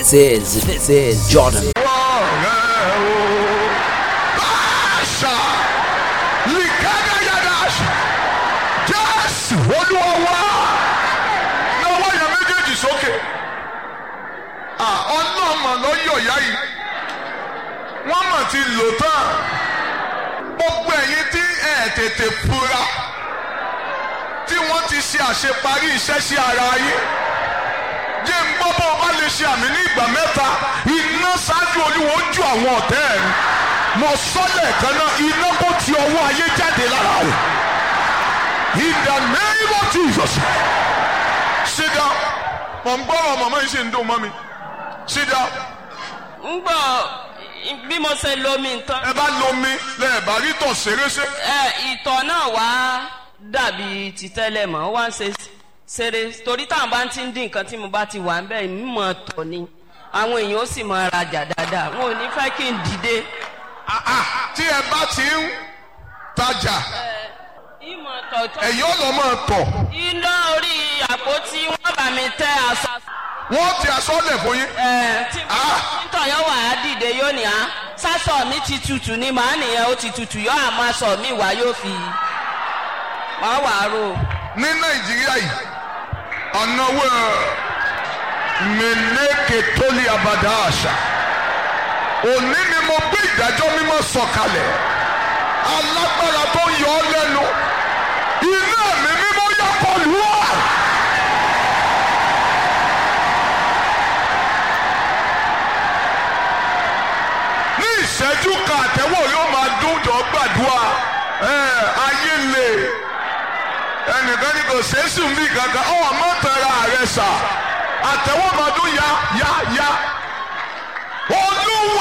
This is this is Jordan. Báṣà Likadayadash Jésù Olúwa wá lọ́wọ́ yẹn méjèèjì sókè. Ọlọ́mọ ló yọ̀ yá yìí. Wọ́n mọ̀ ti lò tán. Gbogbo ẹ̀yin tí ẹ̀ tètè fura tí wọ́n ti ṣe àṣeparí iṣẹ́ sí ara yín jẹ́ ń gbọ́ bọ́ ọba lè ṣe àmì ní ìgbà mẹ́ta iná ṣáájú olúwo ju àwọn ọ̀tẹ́ ẹ̀ ni mo sọ́lẹ̀ kan náà iná kò ti ọwọ́ ayé jáde lára rẹ̀ in the name of Jesus sit down mo ń gbọ́ ọmọ mọ́ yìí ṣe ń dùn mọ́ mi sit down ń gbọ́ bí mo ṣe lomi nǹkan ẹ bá lomi lẹ́ẹ̀ bá rí tọ̀ ṣeréṣe ẹ ìtọ̀ náà wá dàbí ti tẹ́lẹ̀ mọ́ ó wá ń ṣe ṣeré torí táwọn bá ti ń dín nǹkan tí mo bá ti wà ń bẹ́ẹ̀ mímọ̀ tọ̀ ni àwọn èèyàn ó sì mọ rajà dáadáa wọn ò ní fẹ́ kí n dìde. Ah, ah, tí ẹ bá ti ń tajà ìmọ̀ tọ̀ tó ẹ̀yọ́ lọ́ máa tọ̀ iná orí àpótí wọn bá mi tẹ aṣọ. wọ́n ti aṣọ́lẹ̀ fún yín ẹ tí Ah. títọ̀ yóò wà á dìde yóò ní á sásọ mi ti tutù ni màá nìyẹn ó ti tutù yóò àmọ́ aṣọ mi wá yóò fi wàá wàá rò. ní nàìjíríà yìí ọ̀nàwó mẹ́lẹ́kẹ̀ tó lé abàdá àṣà òní ni mo gbé ìdájọ́ mímọ́ sọ̀kalẹ̀ alágbára tó yọ ọ́ lẹ́nu iná mi mímọ́ yá kọlù wá. ní ìṣẹ́jú kan àtẹ́wọ̀ yóò máa dún jọ gbàdúrà ẹ̀ ayé lè ẹnìkan ní kò sẹ́sùn bí kankan ọ̀ mọ́ tẹ̀ra rẹ̀ sà àtẹ̀wọ́mọdún ya ya ya